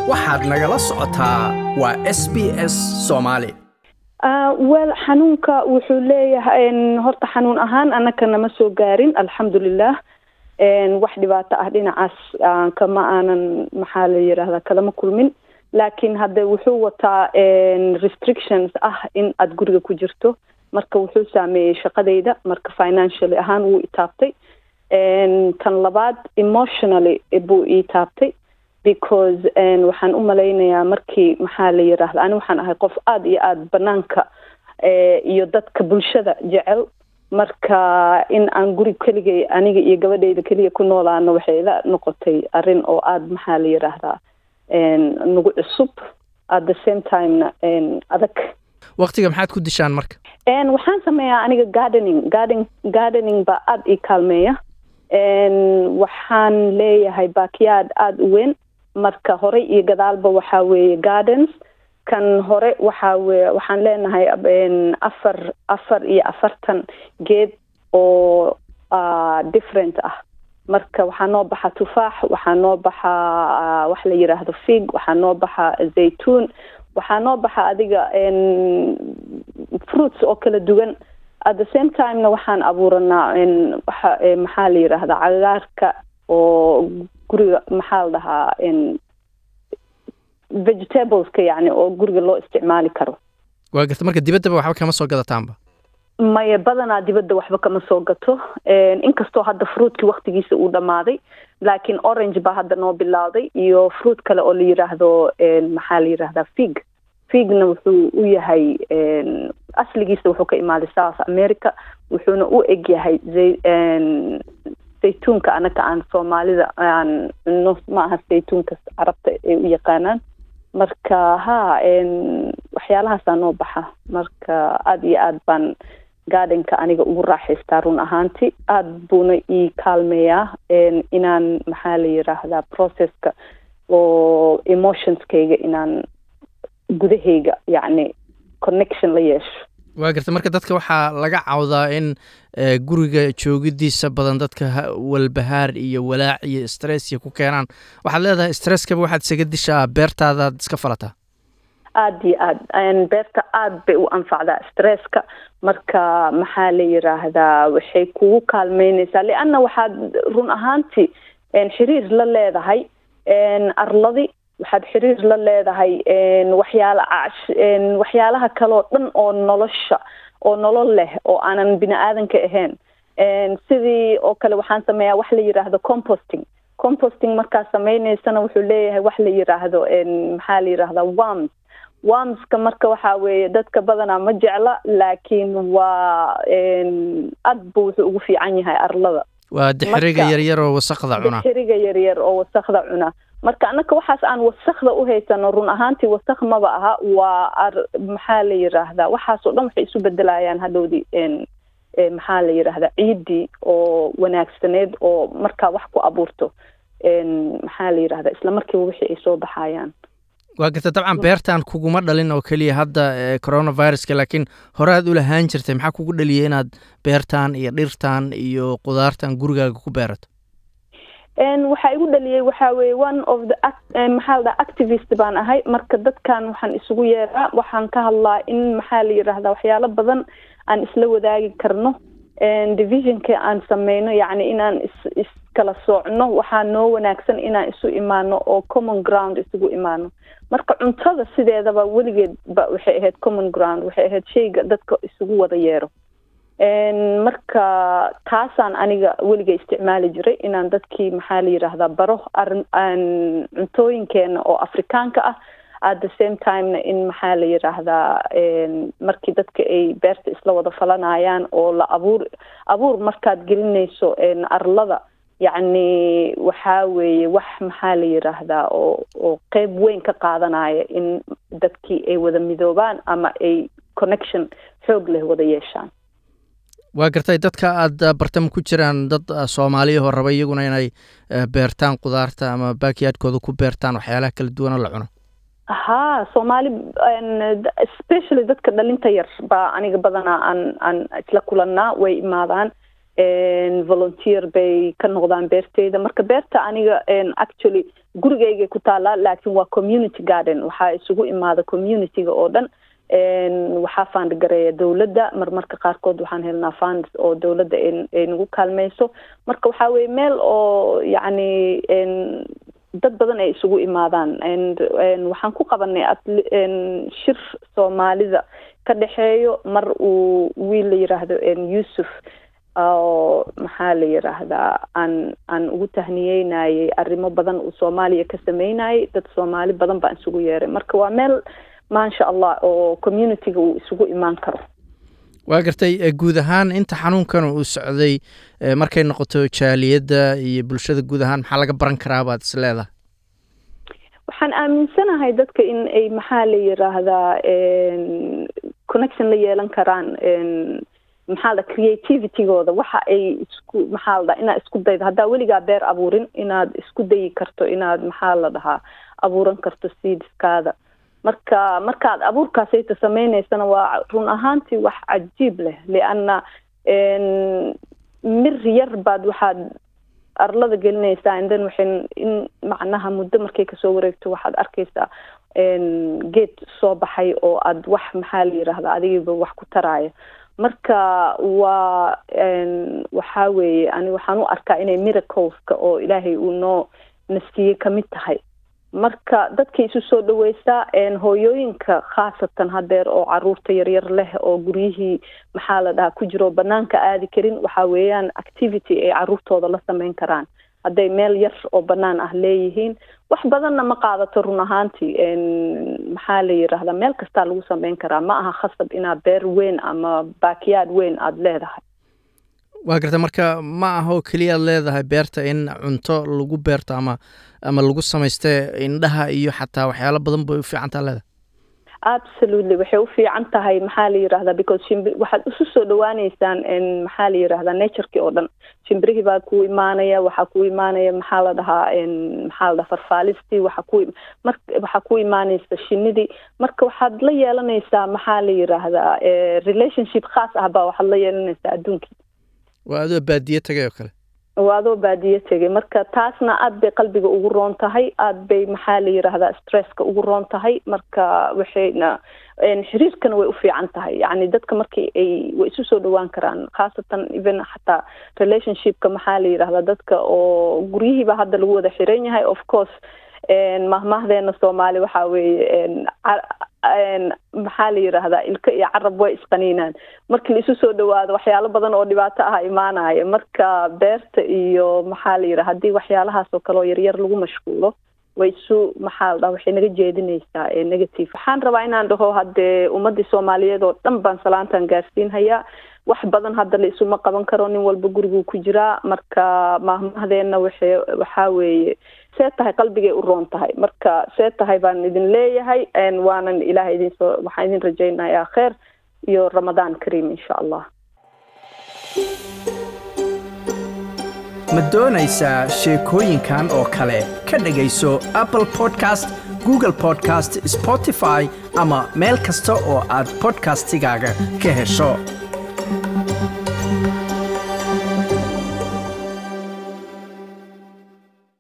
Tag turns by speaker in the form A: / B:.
A: waxaad nagala socotaa waa s b s soomaali
B: wel xanuunka wuxuu leeyahay horta xanuun ahaan anaka nama soo gaarin alxamdulilah wax dhibaato ah dhinacaas kama aanan maxaa la yidhaahdaa kalama kulmin laakiin hadde wuxuu wataa restrictions ah in aada guriga ku jirto marka wuxuu saameeyey shaqadayda marka financially ahaan wuu itaabtay tan labaad emotionally buu ii taabtay because waxaan u malaynayaa markii maxaa la yidhaahda ani waxaan ahay qof aada iyo aada banaanka iyo dadka bulshada jecel marka in aan guri keligay aniga iyo gabadhayda keliya ku noolaano waxay la noqotay arrin oo aada maxaa la yidhaahdaa nagu cusub at the same timena adag
A: waktiga maxaad ku dishaan marka
B: waxaan sameeyaa aniga gardening garden gardening baa aada ii kaalmeeya waxaan leeyahay backyard aada u weyn marka horey iyo gadaalba waxaa weeye gardens kan hore waxaa weye waxaan leenahay afar afar iyo afartan geed oo different ah marka waxaa noo baxa tufaax waxaa noo baxa wax la yidhaahdo fig waxaa noo baxa zaytuun waxaa noo baxa adiga fruits oo kala duwan at the same timena waxaan abuuranaa waxa maxaa la yidhaahdaa cagaarka oo guriga maxaa la dhahaa vegetables-ka yani oo guriga loo isticmaali karo
A: waa garta marka dibaddaba waxba kama soo gadataanba
B: maya badanaa dibadda waxba kama soo gato inkastoo hadda fruitkii waktigiisa uu dhammaaday laakiin orange baa hadda noo bilowday iyo fruit kale oo la yidhaahdo maxaa la yidhahdaa fig figna wuxuu u yahay asligiisa wuxuu ka imaaday south america wuxuuna u eg yahay zaytuunka anaga aan soomaalida aan no ma aha zaytuunka carabta ay u yaqaanaan marka ha waxyaalahaasaa noo baxa marka aada iyo aad baan gardenka aniga ugu raaxaystaa run ahaanti aada buuna ii kaalmeeyaa inaan maxaa la yidhaahdaa processka oo emotionskayga inaan gudahayga yacni connection la yeesho
A: waa garta marka dadka waxaa laga cawdaa in guriga joogidiisa badan dadka walbahaar iyo walaac iyo stress iyo ku keenaan waxaad leedahay stresskaba waxaad isaga dishaa beertaadaad iska falataa
B: aada iyo aad beerta aada bay u anfacdaa stresska marka maxaa la yidhaahdaa waxay kugu kaalmeyneysaa lianna waxaad run ahaanti xiriir la leedahay arladi waxaad xiriir la leedahay waxyaala waxyaalaha kaleo dhan oo nolosha oo nolol leh oo aanan bini aadanka ahayn sidii oo kale waxaan sameeyaa wax la yidhaahdo composting composting markaad sameyneysana wuxuu leeyahay wax la yidhaahdo maxaa la yidhahdaa worms wormska marka waxaa weeye dadka badanaa ma jecla laakiin waa aad bu wuxuu ugu fiican yahay arlada
A: waa dixiriga yaryar oo wasakda cuna
B: dixiriga yaryar oo wasakda cuna marka anaka waxaas aan wasakda u haysano run ahaantii wasak maba aha waa maxaa la yidhaahdaa waxaas oo dhan waxay isu bedelayaan hadhowdii maxaa la yidhaahdaa ciiddii oo wanaagsaneed oo markaa wax ku abuurto maxaa la yidhahdaa isla markiiba wixii ay soo baxayaan
A: waa garta dabcan beertan kuguma dhalin oo keliya hadda coronaviruska laakiin hore aad u lahaan jirtay maxaa kugu dhaliyay inaad beertan iyo dhirtan iyo qudaartan gurigaaga ku beerato
B: waxaa igu dhaliyey waxaa weye one of the maxaa la dhaha activist baan ahay marka dadkan waxaan isugu yeeraa waxaan ka hadlaa in maxaa la yidhaahdaa waxyaalo badan aan isla wadaagi karno divisionka aan sameyno yacni inaan is iskala soocno waxaa noo wanaagsan inaan isu imaano oo common ground isugu imaano marka cuntada sideedaba weligeed ba waxay ahayd common ground waxay ahayd shayga dadka isugu wada yeero marka taasaan aniga weliga isticmaali jiray inaan dadkii maxaa la yidhaahdaa baro arin cuntooyinkeena oo afrikaanka ah at the same timena in maxaa la yidhaahdaa markii dadka ay beerta isla wada falanayaan oo la abuur abuur markaad gelinayso arlada yacni waxaa weeye wax maxaa la yidhaahdaa oo oo qeyb weyn ka qaadanaya in dadkii ay wada midoobaan ama ay connection xoog leh wada yeeshaan
A: waa gartay dadka aada bartama ku jiraan dad soomaaliyahoo raba iyaguna inay beertaan qudaarta ama baakiyaadkooda ku beertaan waxyaalaha kala duwana la cuno
B: ha soomaali especially dadka dhalinta yar baa aniga badanaa aan aan isla kulannaa way imaadaan volunteer bay ka noqdaan beerteyda marka beerta aniga actually gurigaygay ku taallaa laakiin waa community garden waxaa isugu imaada communityga oo dhan waxaa faandgareeya dowladda marmarka qaarkood waxaan helnaa funds oo dowladda ay nagu kaalmeyso marka waxaa weye meel oo yacni dad badan ay isugu imaadaan waxaan ku qabanay shir soomaalida ka dhexeeyo mar uu wiil la yiraahdo yuusuf oo maxaa la yiraahdaa aan aan ugu tahniyeynayay arrimo badan uu soomaaliya ka sameynayay dad soomaali badan baan isugu yeeray marka waa meel maasha allah oo communityga uu isugu imaan karo
A: waa gartay guud ahaan inta xanuunkan uu socday markay noqoto jaaliyadda iyo bulshada guud ahaan maxaa laga baran karaa baad is leedahay
B: waxaan aaminsanahay dadka in ay maxaa la yiraahdaa connection la yeelan karaan maxaa la creativitygooda waxa ay isku maxaa la dhaha inaad isku daydo haddaa weligaa beer abuurin inaad isku dayi karto inaad maxaa la dhahaa abuuran karto seedskaada marka markaad abuurkaasayta sameyneysana waa run ahaantii wax cajiib leh lianna mir yar baad waxaad arlada gelinaysaa indan waxay in macnaha muddo markay kasoo wareegto waxaad arkaysaa geed soo baxay oo aad wax maxaa la yiraahdaa adigiiba wax ku taraayo marka waa waxaa weeye ani waxaan u arkaa inay miracleska oo ilaahay uu noo naskiyey kamid tahay marka dadkay isu soo dhaweysaa hooyooyinka khaasatan hadeer oo caruurta yaryar leh oo guryihii maxaa la dhahaa ku jiro banaanka aadi karin waxa weeyaan activity ay caruurtooda la sameyn karaan hadday meel yar oo banaan ah leeyihiin wax badanna ma qaadato run ahaantii maxaa la yiraahdaa meel kastaa lagu sameyn karaa ma aha khasab inaad beer weyn ama baakiyaad weyn aada leedahay
A: waa garta marka ma aha oo keliyaad leedahay beerta in cunto lagu beerto ama ama lagu samayste indhaha iyo xataa waxyaalo badan bay u fiicantaa leedahay
B: absolutely waxay u fiican tahay maxaa la yirahdaa because shimbi waxaad isu soo dhawaaneysaan maxaa la yirahdaa natureki oo dhan shimbirihii baa ku imaanaya waxaa ku imaanaya maxaa la dhahaa maxaa la dhahaa farfaalistii waxaa ku mar waxaa ku imaaneysa shinidii marka waxaad la yeelanaysaa maxaa la yiraahdaa relationship khaas ah baa waxaad la yeelanaysaa adduunkii
A: waa adoo baadiye tagay oo kale
B: waa adoo baadiye tegay marka taasna aad bay qalbiga ugu roon tahay aad bay maxaa la yiraahdaa stresska ugu roon tahay marka waxayna xiriirkana way u fiican tahay yacni dadka markii ay way isu soo dhawaan karaan khaasatan even xataa relationshipka maxaa la yirahdaa dadka oo guryihiiba hadda lagu wada xiran yahay of course mahmahdeena soomaali waxaa weeye maxaa la yiraahdaa ilka iyo carab way isqaniinaan markii la isu soo dhawaado waxyaalo badan oo dhibaato ah imaanaya marka beerta iyo maxaa la yiraha haddii waxyaalahaas oo kale oo yaryar lagu mashquulo way isu maxaa la dhaha waxay naga jeedinaysaa negative waxaan rabaa inaan dhaho haddee ummadii soomaaliyeed oo dhan baan salaantan gaarsiinhayaa wax badan hadda la isuma qaban karo nin walba guriguu ku jiraa marka maahmahdeena waxay waxaa weeye see tahay qalbigay u roon tahay marka see tahay baan idin leeyahay waanan ilaah idinsoo waxaan idin rajaynayaa kheer iyo ramadaan kariim insha allah
A: ma doonaysaa sheekooyinkan oo kale ka dhegayso apple podcast google podcast spotify ama meel kasta oo aad podcastigaaga ka hesho